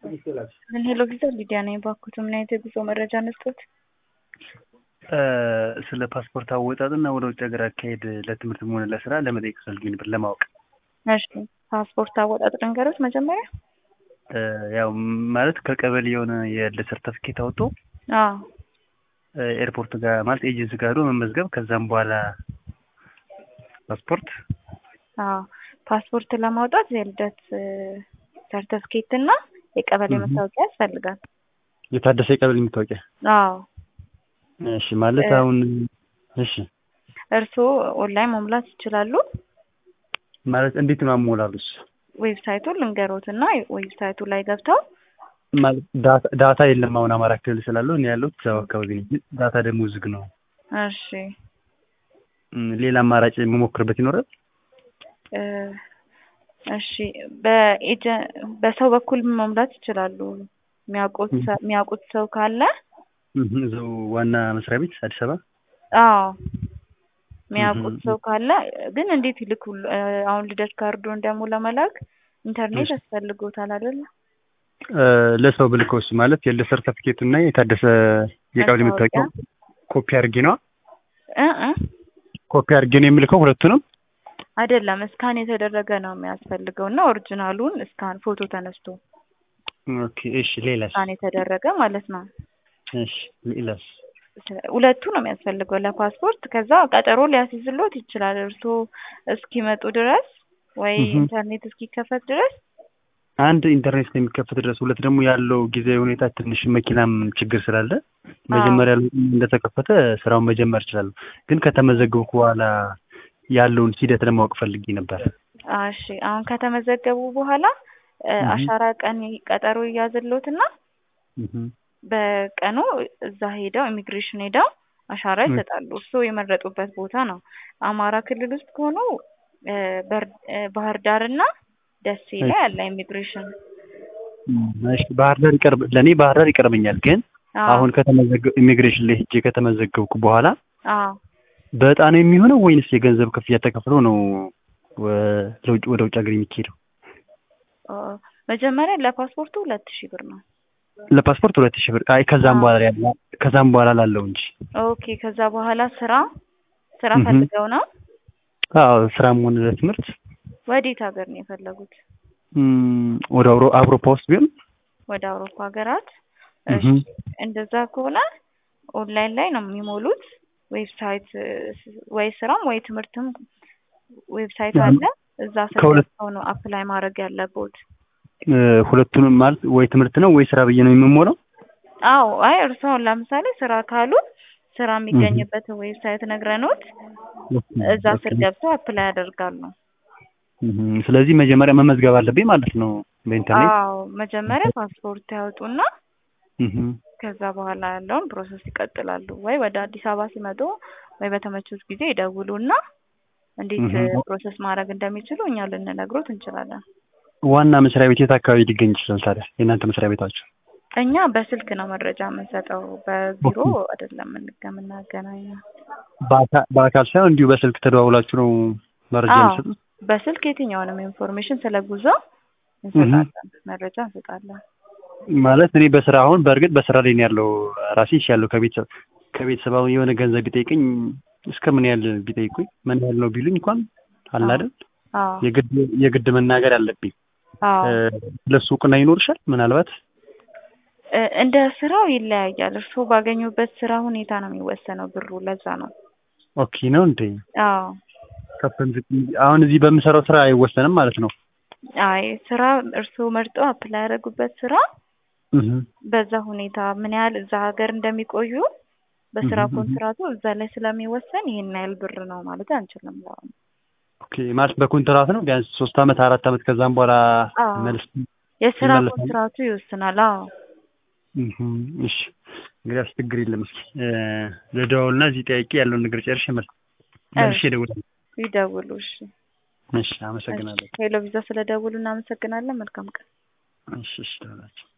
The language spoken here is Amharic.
ምን ሄሎ ቪዛ ሊዲያ ነኝ። ባኩት ምን አይነት የጉዞ መረጃ ነስቶት? ስለ ፓስፖርት አወጣጥና ወደ ውጭ ሀገር አካሄድ ለትምህርትም ሆነ ለስራ ለመጠየቅ ፈልጌ ነበር ለማወቅ። እሺ ፓስፖርት አወጣጥ ልንገሮት መጀመሪያ። ያው ማለት ከቀበሌ የሆነ የለ ሰርተፍኬት አውጥቶ አዎ ኤርፖርት ጋር ማለት ኤጀንሲ ጋር ሄዶ መመዝገብ ከዛም በኋላ ፓስፖርት አዎ ፓስፖርት ለማውጣት የልደት ሰርተፍኬት እና የቀበሌ መታወቂያ ያስፈልጋል። የታደሰ የቀበሌ መታወቂያ። አዎ እሺ ማለት አሁን እሺ እርስዎ ኦንላይን መሙላት ይችላሉ። ማለት እንዴት ነው አሞላሉስ? ዌብሳይቱን ልንገሮት እና ዌብሳይቱ ላይ ገብተው ማለት ዳታ የለም። አሁን አማራ ክልል ስላለው እኔ ያለሁት እዛው አካባቢ ነኝ። ዳታ ደግሞ ዝግ ነው። እሺ ሌላ አማራጭ የምሞክርበት ይኖራል? እሺ በኤጀ በሰው በኩል መሙላት ይችላሉ። የሚያውቁት የሚያውቁት ሰው ካለ እዛው ዋና መስሪያ ቤት አዲስ አበባ አዎ የሚያውቁት ሰው ካለ ግን እንዴት ይልኩ? አሁን ልደት ካርዱን ደግሞ ለመላክ ኢንተርኔት ያስፈልጎታል አይደለ? ለሰው ብልከውስ ማለት የልደት ሰርተፊኬቱ እና የታደሰ የቀበሌ መታወቂያ ኮፒ አድርጌ ነዋ። እ ኮፒ አድርጌ ነው የምልከው ሁለቱንም። አይደለም እስካን የተደረገ ነው የሚያስፈልገው እና ኦሪጂናሉን እስካን ፎቶ ተነስቶ ኦኬ እሺ። ሌላስ? እስካን የተደረገ ማለት ነው። እሺ ሌላስ? ሁለቱ ነው የሚያስፈልገው ለፓስፖርት። ከዛ ቀጠሮ ሊያስይዝሎት ይችላል እርስዎ እስኪመጡ ድረስ ወይ ኢንተርኔት እስኪከፈት ድረስ አንድ ኢንተርኔት እስከሚከፈት ድረስ፣ ሁለት ደግሞ ያለው ጊዜያዊ ሁኔታ ትንሽ መኪናም ችግር ስላለ መጀመሪያ እንደተከፈተ ስራውን መጀመር እችላለሁ። ግን ከተመዘገብኩ በኋላ ያለውን ሂደት ለማወቅ ፈልጌ ነበር። እሺ አሁን ከተመዘገቡ በኋላ አሻራ ቀን ቀጠሮ ይያዝልዎትና በቀኑ እዛ ሄደው ኢሚግሬሽን ሄደው አሻራ ይሰጣሉ። እርስዎ የመረጡበት ቦታ ነው። አማራ ክልል ውስጥ ከሆኑ ባህር ዳር እና ደሴ ላይ አለ ኢሚግሬሽን። እሺ ባህር ዳር ይቀርብ ለእኔ ባህር ዳር ይቀርበኛል። ግን አሁን ከተመዘገብ ኢሚግሬሽን ላይ ሄጄ ከተመዘገብኩ በኋላ አዎ በዕጣ ነው የሚሆነው ወይንስ የገንዘብ ክፍያ ተከፍሎ ነው ወደ ውጭ ሀገር የሚካሄደው? መጀመሪያ ለፓስፖርቱ ሁለት ሺህ ብር ነው። ለፓስፖርት ሁለት ሺህ ብር። አይ ከዛም በኋላ ያለ ከዛም በኋላ ላለው እንጂ። ኦኬ ከዛ በኋላ ስራ ስራ ፈልገው ነው? አዎ ስራም ሆነ ለትምህርት። ወዴት ሀገር ነው የፈለጉት? ወደ አውሮፓ ውስጥ ቢሆን ወደ አውሮፓ ሀገራት። እሺ እንደዛ ከሆነ ኦንላይን ላይ ነው የሚሞሉት። ዌብሳይት ወይ ስራም ወይ ትምህርትም ዌብሳይት አለ። እዛ ስልከው ነው አፕላይ ማድረግ ያለቦት። ሁለቱንም ማለት ወይ ትምህርት ነው ወይ ስራ ብዬ ነው የምሞላው? አዎ አይ እርስዎን ለምሳሌ ስራ ካሉ ስራ የሚገኝበት ዌብሳይት ነግረኖት እዛ ስር ገብተው አፕላይ ያደርጋሉ። ስለዚህ መጀመሪያ መመዝገብ አለብኝ ማለት ነው በኢንተርኔት? አዎ መጀመሪያ ፓስፖርት ያወጡና ከዛ በኋላ ያለውን ፕሮሰስ ይቀጥላሉ። ወይ ወደ አዲስ አበባ ሲመጡ ወይ በተመቹት ጊዜ ይደውሉና እንዴት ፕሮሰስ ማድረግ እንደሚችሉ እኛ ልንነግሮት እንችላለን። ዋና መስሪያ ቤት የት አካባቢ ሊገኝ ይችላል ታዲያ የእናንተ መስሪያ ቤታችሁ? እኛ በስልክ ነው መረጃ የምንሰጠው፣ በቢሮ አይደለም የምናገናኘው። በአካል ሳይሆን እንዲሁ በስልክ ተደዋውላችሁ ነው መረጃ የምትሰጡት? በስልክ የትኛውንም ኢንፎርሜሽን ስለ ጉዞ እንሰጣለን፣ መረጃ እንሰጣለን። ማለት እኔ በስራ አሁን በእርግጥ በስራ ላይ ነው ያለው ራሴ ያለው ከቤተሰብ ከቤተሰብ አሁን የሆነ ገንዘብ ቢጠይቀኝ እስከ ምን ያህል ቢጠይቁኝ ምን ያህል ነው ቢሉኝ እንኳን አለ አይደል የግድ የግድ መናገር አለብኝ። ለሱ እውቅና ይኖርሻል ምናልባት እንደ ስራው ይለያያል። እርስዎ ባገኙበት ስራ ሁኔታ ነው የሚወሰነው ብሩ። ለዛ ነው። ኦኬ ነው እንዴ? አዎ። ከፍም ዝቅ አሁን እዚህ በምሰራው ስራ አይወሰንም ማለት ነው? አይ ስራ እርስዎ መርጠው አፕላይ ያደረጉበት ስራ በዛ ሁኔታ ምን ያህል እዛ ሀገር እንደሚቆዩ በስራ ኮንትራቱ እዛ ላይ ስለሚወሰን ይሄን ያህል ብር ነው ማለት አንችልም። ኦኬ ማለት በኮንትራት ነው ቢያንስ ሶስት አመት አራት አመት ከዛም በኋላ መልስ የስራ ኮንትራቱ ይወስናል። አዎ እሺ እንግዲህ ችግር የለም። እስኪ ልደዋውልና እዚህ ጠያቄ ያለውን ነገር ጨርሼ መልሼ እደውላለሁ። ይደውሉ። እሺ እሺ፣ አመሰግናለሁ። ሄሎ ቪዛ ስለደውሉ እናመሰግናለን። መልካም ቀን። እሺ እሺ፣ ደውላችሁ